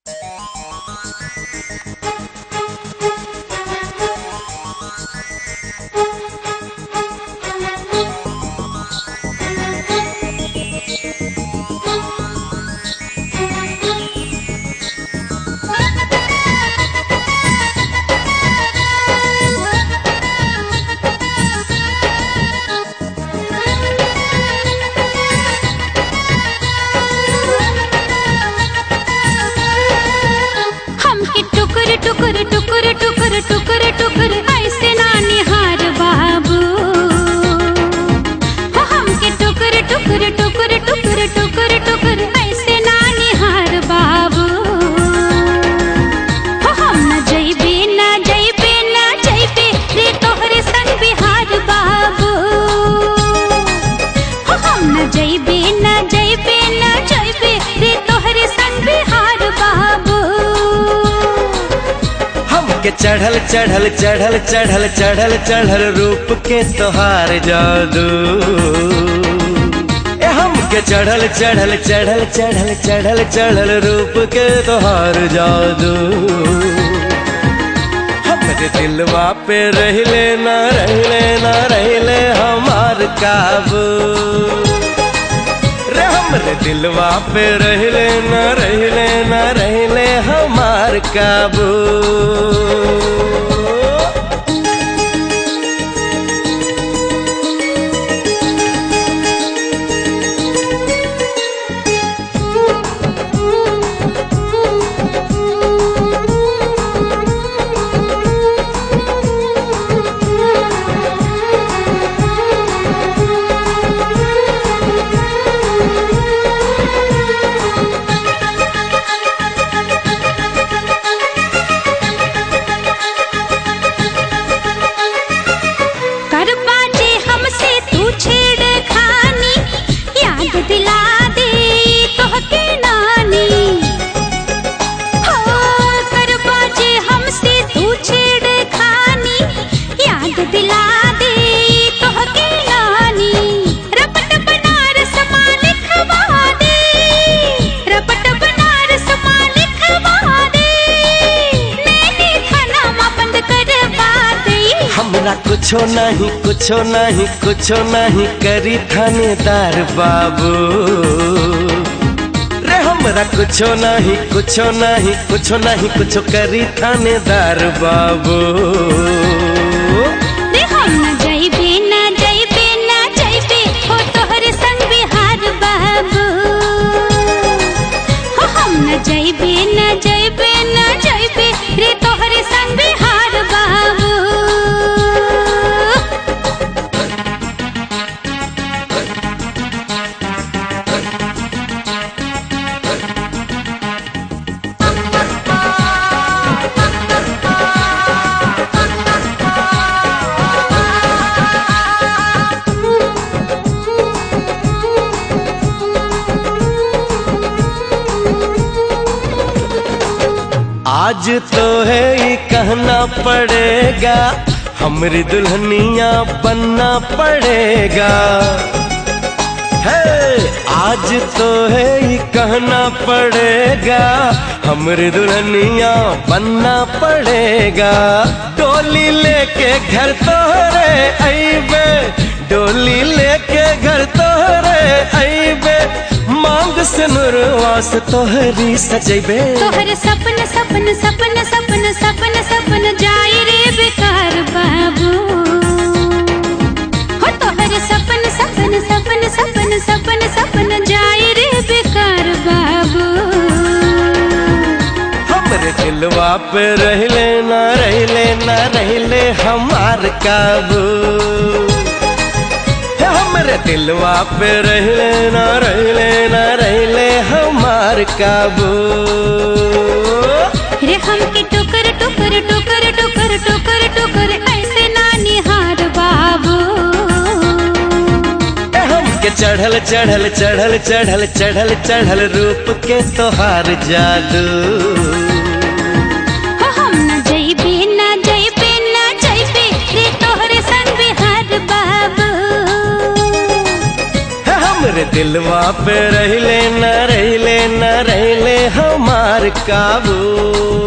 हमके टुकुर टुकुर टुकुर टुकुर टुकुर टुकुर ऐसे ना निहार बाबू हो हमके टुकुर टुकुर टुकुर टुकुर टुकुर टुकुर ऐसे ना निहार बाबू हो हम न जइबे न जइबे न जइबे रे तोहरे संग बिहार बाबू हो हम न जइबे न जइबे न जइबे रे तोहरे संग बिहार बाबू हमके चढ़ल चढ़ल चढ़ल चढ़ल चढ़ल चढ़ल रूप के तोहार जादू ए हमके चढ़ल चढ़ल चढ़ल चढ़ल चढ़ल चढ़ल रूप के तोहार जादू हमरे दिलवा पे रहले ना रहले ना रहले हमार काबू रे हमरे दिलवा पे रहले न रहले न रहले हमार काबू कर बाजे हमसे तू छेड़ खानी याद दिला दे तोहके नानी हो कर बाजे हमसे तू छेड़ खानी याद दिला दे तोहके नानी रपट बनारस माँ लिखवा दे रपट बनारस माँ लिखवा दे नैनी थाना बंद करवा दे हमरा कुछो नहीं कुछो नहीं कुछो नहीं करी थानेदार बाबू रे हमरा कुछो नहीं कुछो नहीं कुछो नहीं कुछो करी थानेदार बाबू रे हम न जइबे न जइबे न जइबे हो तोहरे संग बिहार बाबू हो हम न जइबे न जइबे न जइबे रे तोहरे संग बिहार बाबू आज तो है ये कहना पड़ेगा हमरी दुल्हनिया बनना पड़ेगा है आज तो है ये कहना पड़ेगा हमरी दुल्हनिया बनना पड़ेगा डोली लेके घर तोहरे अइबे डोली लेके घर तोहरे अइबे मांग से नुरवास तोहरी सजेबे तोहर सपन सपन सपन सपन सपन सपन जाई रे बेकार बाबू हो तोहर सपन सपन सपन सपन सपन सपन जाई रे बेकार बाबू हमरे दिलवा पे रहले ना रहले ना रहले हमार काबू हे हमरे दिलवा पे रहले ना रहले ना रहले हमार काबू रे हमके टुकर टुकर टुकर टुकर टुकर टुकर ऐसे ना निहार बाबू हे हमके चढ़ल चढ़ल चढ़ल चढ़ल चढ़ल चढ़ल रूप के तोहार जादू हो हम न जइबे न जइबे न जइबे रे तोहरे संग बिहार बाबू अरे दिलवा पे रहले न रहले न रहले हमार काबू